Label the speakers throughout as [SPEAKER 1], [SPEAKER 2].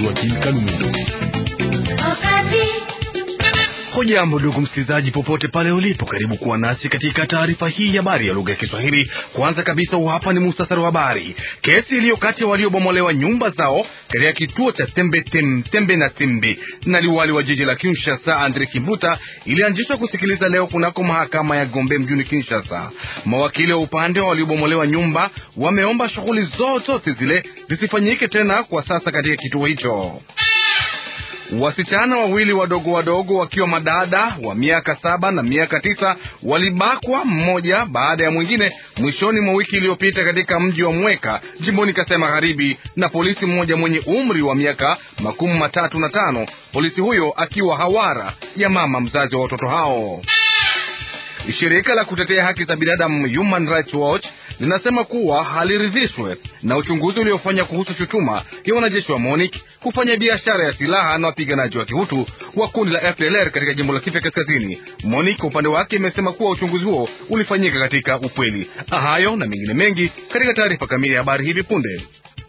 [SPEAKER 1] Joakim Kalumendo.
[SPEAKER 2] Hujambo ndugu msikilizaji, popote pale ulipo, karibu kuwa nasi katika taarifa hii ya habari ya lugha ya Kiswahili. Kwanza kabisa, hapa ni muhtasari wa habari. Kesi iliyo kati ya waliobomolewa nyumba zao katika kituo cha tembe, tem, tembe na tembe na liwali wa jiji la Kinshasa Andre Kimbuta ilianzishwa kusikiliza leo kunako mahakama ya Gombe mjini Kinshasa. Mawakili wa upande wa waliobomolewa nyumba wameomba shughuli zote zile zisifanyike tena kwa sasa katika kituo hicho. Wasichana wawili wadogo wadogo wakiwa madada wa miaka saba na miaka tisa walibakwa mmoja baada ya mwingine mwishoni mwa wiki iliyopita katika mji wa Mweka jimboni Kasai Magharibi na polisi mmoja mwenye umri wa miaka makumi matatu na tano, polisi huyo akiwa hawara ya mama mzazi wa watoto hao. Shirika la kutetea haki za binadamu Human Rights Watch linasema kuwa haliridhishwe na uchunguzi uliofanya kuhusu shutuma ya wanajeshi wa MONUC kufanya biashara ya silaha na wapiganaji wa kihutu wa kundi la FDLR katika jimbo la Kivu Kaskazini. MONUC kwa upande wake imesema kuwa uchunguzi huo ulifanyika katika ukweli. Hayo na mengine mengi katika taarifa kamili ya habari hivi punde,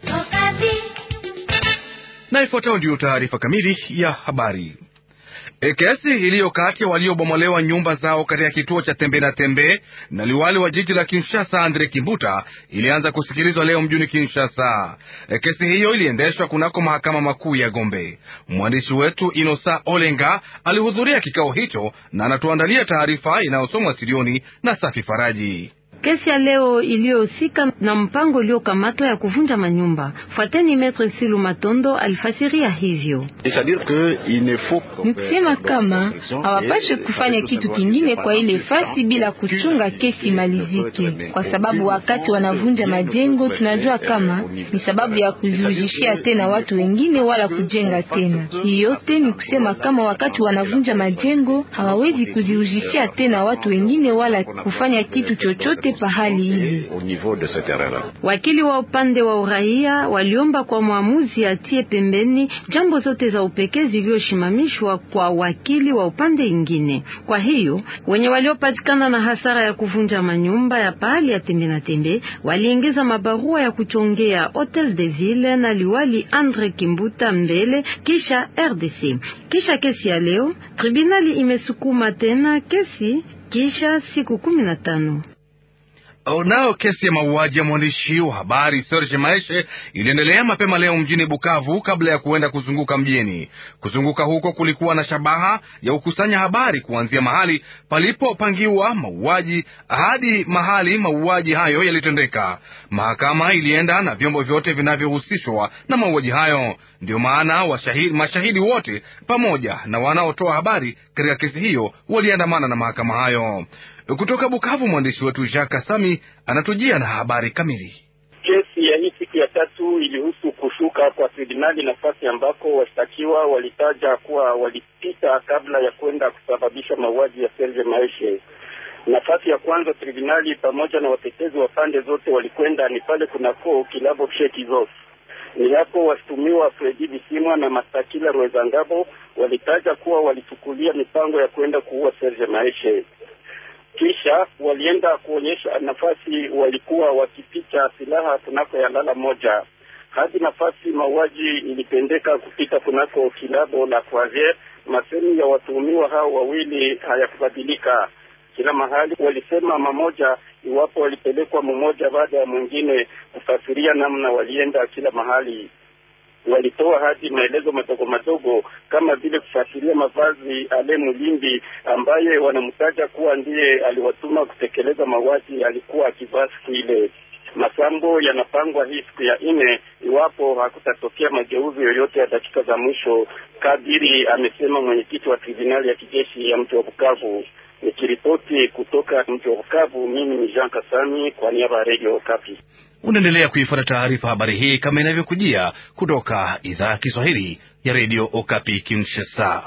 [SPEAKER 2] na ifuatayo ndiyo taarifa kamili ya habari. E, kesi iliyo kati ya waliobomolewa nyumba zao katika kituo cha tembe na tembe na liwali wa jiji la Kinshasa Andre Kimbuta ilianza kusikilizwa leo mjini Kinshasa. E, kesi hiyo iliendeshwa kunako mahakama makuu ya Gombe. Mwandishi wetu Inosa Olenga alihudhuria kikao hicho na anatuandalia taarifa inayosomwa studioni na Safi Faraji.
[SPEAKER 3] Kesi ya leo iliyohusika na mpango uliokamatwa ya kuvunja manyumba. Fuateni Metre Silu Matondo alifasiria hivyo.
[SPEAKER 4] Ni kusema kama hawapashe kufanya kitu kingine kwa ile fasi bila kuchunga kesi malizike, kwa sababu wakati wanavunja majengo tunajua kama ni sababu ya kuziujishia tena watu wengine wala kujenga tena. Hii yote ni kusema kama wakati wanavunja majengo hawawezi kuziujishia tena watu wengine wala kufanya kitu chochote pahali hili.
[SPEAKER 3] Wakili wa upande wa uraia waliomba kwa mwamuzi atie pembeni jambo zote za upekee zilizoshimamishwa kwa wakili wa upande ingine. Kwa hiyo wenye waliopatikana na hasara ya kuvunja manyumba ya pahali ya tembe na tembe waliingiza mabarua ya kuchongea Hotel de Ville na liwali Andre Kimbuta mbele kisha RDC. Kisha kesi ya leo, tribunali imesukuma tena kesi kisha siku kumi na tano.
[SPEAKER 2] Nayo kesi ya mauaji ya mwandishi wa habari Serge Maeshe iliendelea mapema leo mjini Bukavu kabla ya kuenda kuzunguka mjini. Kuzunguka huko kulikuwa na shabaha ya kukusanya habari kuanzia mahali palipopangiwa mauaji hadi mahali mauaji hayo yalitendeka. Mahakama ilienda na vyombo vyote vinavyohusishwa na mauaji hayo. Ndio maana washahidi, mashahidi wote pamoja na wanaotoa habari katika kesi hiyo waliandamana na mahakama hayo. Kutoka Bukavu, mwandishi wetu Jacques Sami anatujia na habari kamili.
[SPEAKER 5] Kesi ya hii siku ya tatu ilihusu kushuka kwa tribunali nafasi ambako washtakiwa walitaja kuwa walipita kabla ya kwenda kusababisha mauaji ya Serge Maeshe. Nafasi ya kwanza tribunali pamoja na watetezi wa pande zote walikwenda ni pale kunako kilabo Shekizos. Ni hapo washtumiwa Fredi Bisimwa na Mastakila Rwezangabo walitaja kuwa walichukulia mipango ya kwenda kuua Serge Maeshe kisha walienda kuonyesha nafasi walikuwa wakipicha silaha kunako ya lala moja hadi nafasi mauaji ilipendeka kupita kunako kilabo la Croisiere. Masemi ya watuhumiwa hao wawili hayakubadilika. Kila mahali walisema mamoja, iwapo walipelekwa mmoja baada ya mwingine kufasiria namna walienda kila mahali walitoa hadi maelezo madogo madogo kama vile kufuatilia mavazi Ale Mulimbi ambaye wanamtaja kuwa ndiye aliwatuma kutekeleza mauaji alikuwa akivaa siku ile. Masambo yanapangwa hii siku ya nne iwapo hakutatokea mageuzi yoyote ya dakika za mwisho, kadiri amesema mwenyekiti wa tribunali ya kijeshi ya mji wa Bukavu. Nikiripoti kutoka mji wa Bukavu, mimi ni Jean Kasami kwa niaba ya Radio Okapi.
[SPEAKER 2] Unaendelea kuifuata taarifa habari hii kama inavyokujia kutoka idhaa ya Kiswahili ya redio Okapi Kinshasa.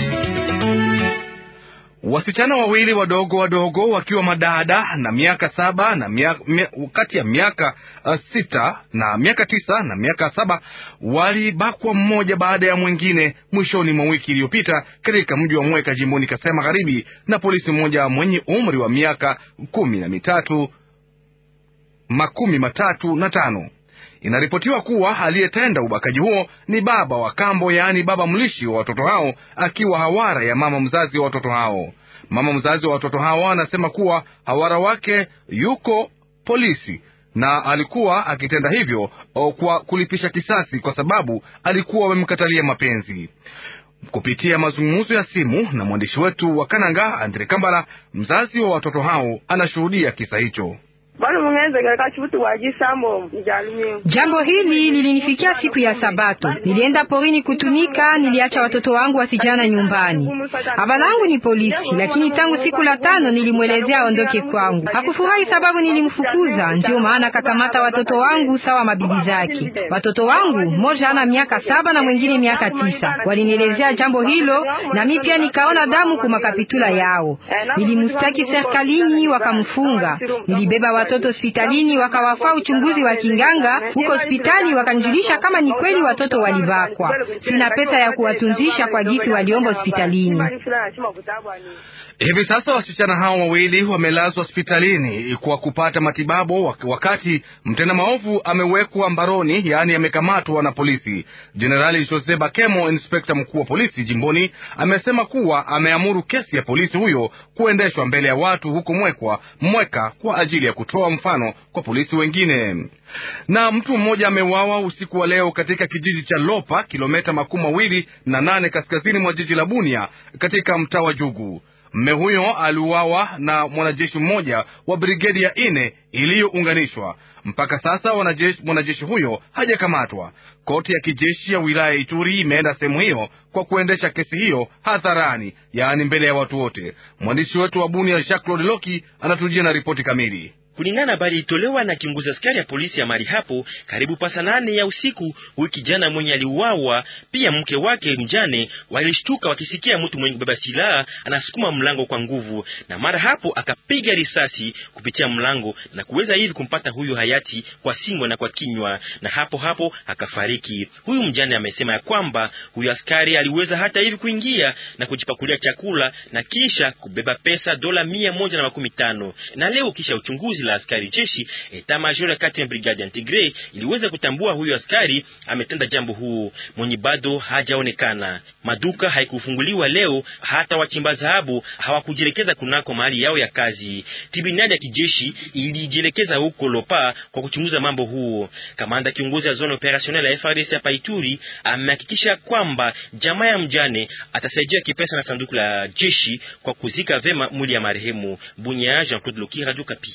[SPEAKER 2] Wasichana wawili wadogo wadogo wakiwa madada na miaka saba na miaka, mia, kati ya miaka uh, sita na miaka tisa na miaka saba walibakwa mmoja baada ya mwingine mwishoni mwa wiki iliyopita katika mji wa Mweka jimboni Kasai Magharibi na polisi mmoja mwenye umri wa miaka kumi na mitatu makumi matatu na tano. Inaripotiwa kuwa aliyetenda ubakaji huo ni baba wa kambo, yaani baba mlishi wa watoto hao, akiwa hawara ya mama mzazi wa watoto hao. Mama mzazi wa watoto hao anasema kuwa hawara wake yuko polisi na alikuwa akitenda hivyo kwa kulipisha kisasi, kwa sababu alikuwa amemkatalia mapenzi. Kupitia mazungumzo ya simu na mwandishi wetu wa Kananga Andre Kambala, mzazi wa watoto hao anashuhudia kisa hicho.
[SPEAKER 4] Jambo hili lilinifikia siku ya Sabato. Nilienda porini kutumika, niliacha watoto wangu wasijana nyumbani. Baba langu ni polisi, lakini tangu siku la tano nilimwelezea aondoke kwangu. Hakufurahi sababu nilimfukuza, ndio maana akakamata watoto wangu sawa mabibi zake. Watoto wangu mmoja ana miaka saba na mwingine miaka tisa. Walinielezea jambo hilo na mimi pia nikaona damu kwa makapitula yao. Nilimstaki serikalini, wakamfunga. Nilibeba watoto hospitalini wakawafaa uchunguzi wa kinganga huko hospitali, wakanijulisha kama ni kweli watoto walibakwa. Sina pesa ya kuwatunzisha kwa gisi waliomba hospitalini.
[SPEAKER 2] Hivi sasa wasichana hao wawili wamelazwa hospitalini kwa kupata matibabu, wakati mtenda maovu amewekwa mbaroni, yaani amekamatwa na polisi. Jenerali Jose Bakemo, inspekta mkuu wa polisi jimboni, amesema kuwa ameamuru kesi ya polisi huyo kuendeshwa mbele ya watu huko Mwekwa Mweka kwa ajili ya kutoa mfano kwa polisi wengine. Na mtu mmoja ameuawa usiku wa leo katika kijiji cha Lopa, kilomita makumi mawili na nane kaskazini mwa jiji la Bunia katika mtaa wa Jugu. Mme huyo aliuawa na mwanajeshi mmoja wa brigedi ya ine iliyounganishwa. Mpaka sasa mwanajeshi huyo hajakamatwa. Koti ya kijeshi ya wilaya ya Ituri imeenda sehemu hiyo kwa kuendesha kesi hiyo hadharani, yaani mbele ya watu wote. Mwandishi wetu wa Bunia Jacques Claude Loki anatujia na ripoti kamili.
[SPEAKER 1] Kulingana na habari ilitolewa na kiongozi askari ya polisi ya mali hapo, karibu pasa nane ya usiku, huyu kijana mwenye aliuawa pia mke wake mjane walishtuka wakisikia mtu mwenye kubeba silaha anasukuma mlango kwa nguvu, na mara hapo akapiga risasi kupitia mlango na kuweza hivi kumpata huyu hayati kwa singo na kwa kinywa, na hapo hapo akafariki. Huyu mjane amesema ya kwamba huyu askari aliweza hata hivi kuingia na kujipakulia chakula na kisha kubeba pesa dola mia moja na makumi tano na leo kisha uchunguzi la askari jeshi eta major ya kati ya brigade integre iliweza kutambua huyu askari ametenda jambo huu mwenye bado hajaonekana. Maduka haikufunguliwa leo, hata wachimba dhahabu hawakujielekeza kunako mahali yao ya kazi. Tribunali ya kijeshi ilijielekeza huko Lopa kwa kuchunguza mambo huo. Kamanda kiongozi ya zone operationnel ya FARDC hapa Ituri amehakikisha kwamba jamaa ya mjane atasaidia kipesa na sanduku la jeshi kwa kuzika vema mwili ya marehemu. Bunya, Jean Claude Loki, Radio Kapi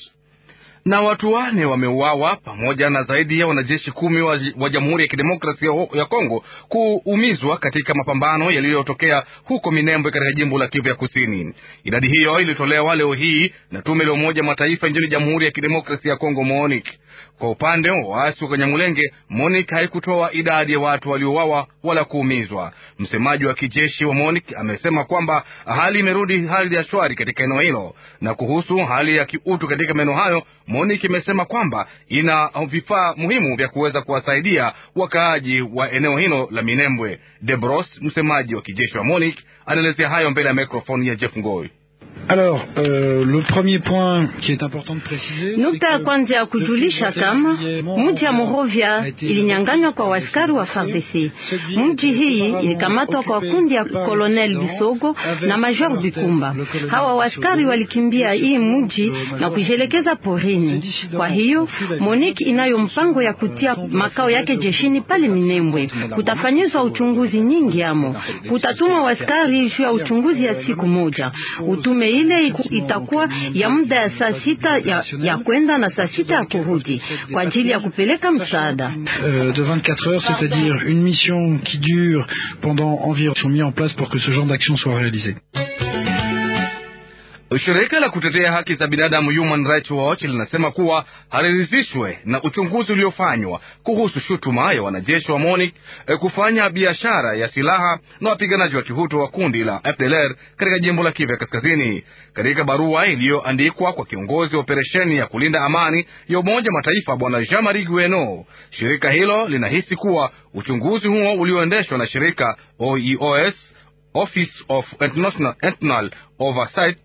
[SPEAKER 2] na watu wane wameuawa pamoja na zaidi ya wanajeshi kumi wa, wa Jamhuri ya Kidemokrasia ya Kongo kuumizwa katika mapambano yaliyotokea huko Minembwe katika jimbo la Kivu ya Kusini. Idadi hiyo ilitolewa leo hii na tume la Umoja Mataifa nchini Jamhuri ya Kidemokrasia ya Kongo, MONUC. Kwa upande wa waasi wa Kanyamulenge, MONUC haikutoa idadi ya watu waliouawa wala kuumizwa. Msemaji wa kijeshi wa MONUC amesema kwamba hali imerudi hali ya shwari katika eneo hilo, na kuhusu hali ya kiutu katika maeneo hayo MONUC imesema kwamba ina vifaa muhimu vya kuweza kuwasaidia wakaaji wa eneo hilo la Minembwe. Debros, msemaji wa kijeshi wa MONUC, anaelezea hayo mbele ya mikrofoni ya Jeff Ngoi.
[SPEAKER 6] Alors, euh, le premier point qui est important de préciser,
[SPEAKER 3] nukta ya kwanza ya kujulisha kama mji ya Morovia ilinyanganywa kwa waskari wa FARDC. Mji hii ilikamatwa kwa kundi ya Colonel Bisogo na Major Bikumba. Hawa waskari walikimbia hii mji na kujelekeza porini. Kwa hiyo Monique inayo mpango ya kutia makao yake jeshini pale Minembwe. Kutafanyizwa uchunguzi nyingi amo, kutatuma waskari juu ya uchunguzi ya siku moja. Utume ile itakuwa ya muda ya saa sita ya, ya kwenda na saa sita ya kurudi kwa ajili ya kupeleka msaada
[SPEAKER 6] euh, de 24 heures, c'est-à-dire une mission qui dure pendant environ sont mis en place pour que ce genre d'action soit réalisé.
[SPEAKER 2] Shirika la kutetea haki za binadamu Human Rights Watch linasema kuwa haliridhishwe na uchunguzi uliofanywa kuhusu shutuma ya wanajeshi wa MONUC eh, kufanya biashara ya silaha na wapiganaji wa kihutu wa kundi la FDLR katika jimbo la Kivu ya Kaskazini. Katika barua iliyoandikwa kwa kiongozi wa operesheni ya kulinda amani ya Umoja Mataifa Bwana Jean Marie Gueno, shirika hilo linahisi kuwa uchunguzi huo ulioendeshwa na shirika OEOS, Office of International Oversight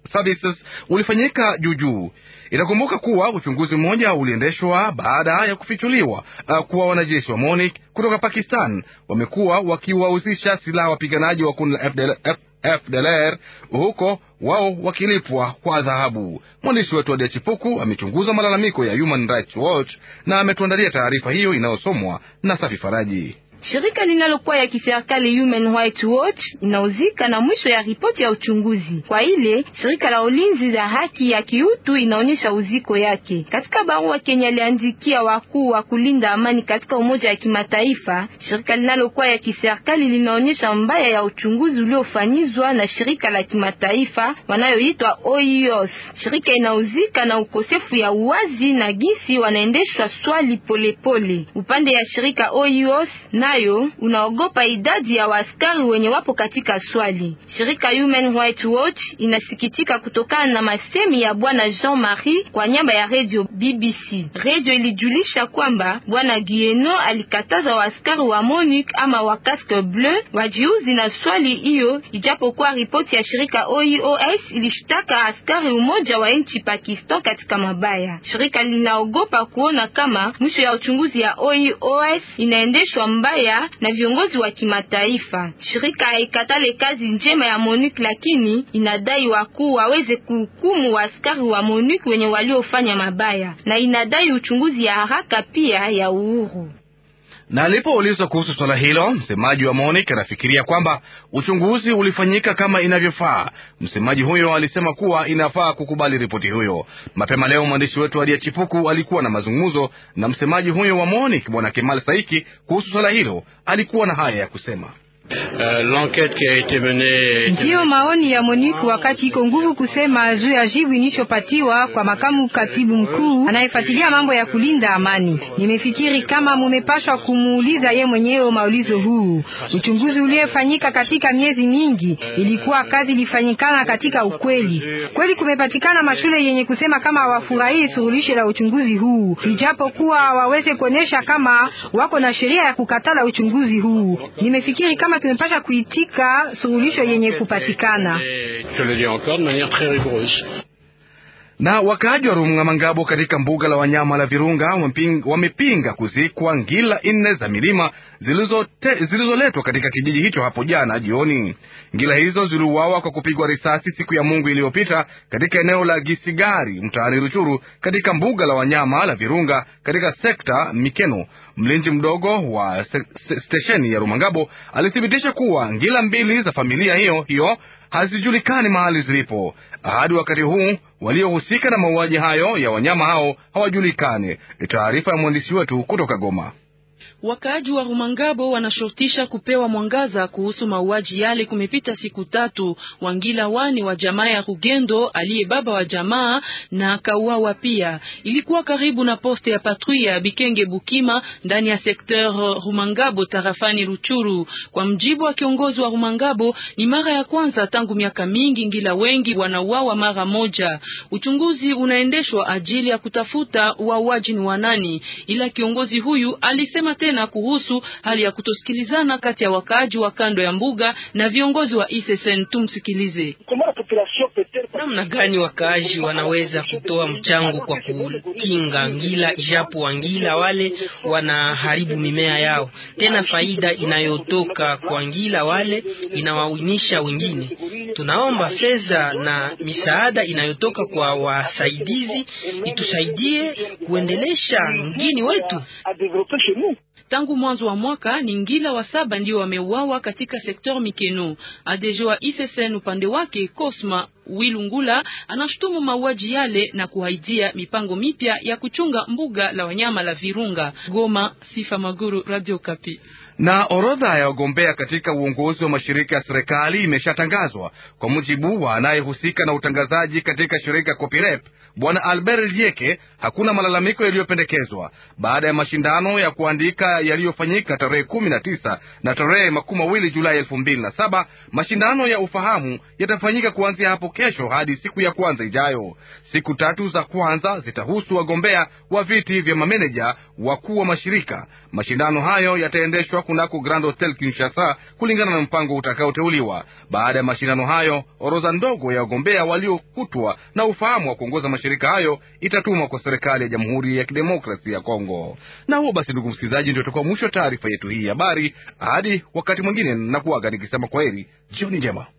[SPEAKER 2] Services ulifanyika juujuu. Itakumbuka kuwa uchunguzi mmoja uliendeshwa baada ya kufichuliwa uh, kuwa wanajeshi wa MONUC kutoka Pakistan wamekuwa wakiwahusisha silaha wapiganaji wa kundi la FDL, F, FDLR huko wao wakilipwa kwa dhahabu. Mwandishi wetu Adia Chipuku amechunguza malalamiko ya Human Rights Watch na ametuandalia taarifa hiyo inayosomwa na Safi Faraji.
[SPEAKER 4] Shirika linalokuwa ya kiserikali Human Rights Watch inauzika na mwisho ya ripoti ya uchunguzi. Kwa ile shirika la ulinzi za haki ya kiutu inaonyesha uziko yake katika barua Kenya aliandikia wakuu wa kulinda amani katika Umoja wa Kimataifa. Shirika linalokuwa ya kiserikali linaonyesha mbaya ya uchunguzi uliofanyizwa na shirika la kimataifa wanayoitwa OIOS. Shirika inauzika na ukosefu ya uwazi na gisi wanaendeshwa swali polepole pole. Upande ya shirika OIOS nayo unaogopa idadi ya waaskari wenye wapo katika swali. Shirika Human Rights Watch inasikitika kutokana na masemi ya bwana Jean-Marie kwa nyamba ya radio BBC. Radio ilijulisha kwamba bwana Guieno alikataza waaskari wa MONUC ama wa casque bleu wajiuzi na swali hiyo, ijapokuwa ripoti ya shirika OIOS ilishtaka askari umoja wa nchi Pakistan katika mabaya. Shirika linaogopa kuona kama mwisho ya uchunguzi ya OIOS inaendeshwa mbaya na viongozi wa kimataifa. Shirika haikatale kazi njema ya MONUC, lakini inadai wakuu waweze kuhukumu waaskari wa MONUC wenye waliofanya mabaya, na inadai uchunguzi ya haraka pia ya uhuru.
[SPEAKER 2] Na alipoulizwa kuhusu swala hilo, msemaji wa MONUC anafikiria kwamba uchunguzi ulifanyika kama inavyofaa. Msemaji huyo alisema kuwa inafaa kukubali ripoti hiyo. Mapema leo mwandishi wetu Adia Chipuku alikuwa na mazungumzo na msemaji huyo wa MONUC bwana Kemal Saiki kuhusu swala hilo. Alikuwa na haya ya kusema.
[SPEAKER 7] Ndiyo maoni ya MONUC wakati iko nguvu kusema juu ya jibu inishopatiwa kwa makamu katibu mkuu anayefuatilia mambo ya kulinda amani. Nimefikiri kama mumepashwa kumuuliza ye mwenyewe maulizo huu. Uchunguzi uliofanyika katika miezi mingi ilikuwa kazi ilifanyikana katika ukweli. Kweli kumepatikana mashule yenye kusema kama hawafurahii suluhisho la uchunguzi huu, ijapo kuwa waweze kuonesha kama wako na sheria ya kukatala uchunguzi huu. Nimefikiri kama tumepasha kuitika suluhisho yenye kupatikana.
[SPEAKER 2] Na wakaaji wa Rumangabo katika mbuga la wanyama la Virunga wamepinga kuzikwa ngila nne za milima zilizoletwa zilizo katika kijiji hicho hapo jana jioni. Ngila hizo ziliuawa kwa kupigwa risasi siku ya Mungu iliyopita katika eneo la Gisigari mtaani Ruchuru katika mbuga la wanyama la Virunga katika sekta Mikeno. Mlinzi mdogo wa stesheni ya Rumangabo alithibitisha kuwa ngila mbili za familia hiyo hiyo hazijulikani mahali zilipo. Hadi wakati huu waliohusika na mauaji hayo ya wanyama hao hawajulikani. Taarifa ya mwandishi wetu kutoka Goma.
[SPEAKER 8] Wakaaji wa Rumangabo wanashurutisha kupewa mwangaza kuhusu mauaji yale. Kumepita siku tatu, Wangila wani wa jamaa ya Rugendo aliye baba wa jamaa na akauawa pia. Ilikuwa karibu na poste ya patrouille ya Bikenge Bukima ndani ya sekteur Rumangabo tarafani Ruchuru. Kwa mjibu wa kiongozi wa Rumangabo, ni mara ya kwanza tangu miaka mingi ngila wengi wanauawa mara moja. Uchunguzi unaendeshwa ajili ya kutafuta wauaji ni wanani, ila kiongozi huyu alisema tena kuhusu hali ya kutosikilizana kati ya wakaaji wa kando ya mbuga na viongozi wa ISSN. Tumsikilize.
[SPEAKER 1] Namna gani wakaaji wanaweza kutoa mchango kwa kukinga ngila, ijapo wangila wale wanaharibu mimea yao? Tena faida inayotoka kwa ngila wale inawawinisha wengine. Tunaomba fedha na misaada inayotoka kwa wasaidizi itusaidie kuendelesha mgini wetu.
[SPEAKER 8] Tangu mwanzo wa mwaka ni ngila wa saba ndio wameuawa katika sektor Mikeno. ADG wa ISSN upande wake Cosma Wilungula anashutumu mauaji yale na kuhaidia mipango mipya ya kuchunga mbuga la wanyama la Virunga. Goma, Sifa Maguru, Radio Kapi.
[SPEAKER 2] Na orodha ya wagombea katika uongozi wa mashirika ya serikali imeshatangazwa kwa mujibu wa anayehusika na utangazaji katika shirika Copirep, Bwana Albert Lieke. Hakuna malalamiko yaliyopendekezwa baada ya mashindano ya kuandika yaliyofanyika tarehe kumi na tisa na tarehe makumi mawili Julai elfu mbili na saba. Mashindano ya ufahamu yatafanyika kuanzia hapo kesho hadi siku ya kwanza ijayo. Siku tatu za kwanza zitahusu wagombea wa viti vya mameneja wakuu wa mashirika. Mashindano hayo yataendeshwa kunako Grand Hotel Kinshasa kulingana na mpango utakaoteuliwa. Baada ya mashindano hayo, orodha ndogo ya wagombea waliokutwa na ufahamu wa kuongoza mashirika hayo itatumwa kwa serikali ya Jamhuri ya Kidemokrasia ya Kongo. Na huo basi, ndugu msikilizaji, ndio utakuwa mwisho wa taarifa yetu hii ya habari. Hadi wakati mwingine, na kuaga nikisema kwaheri, jioni njema.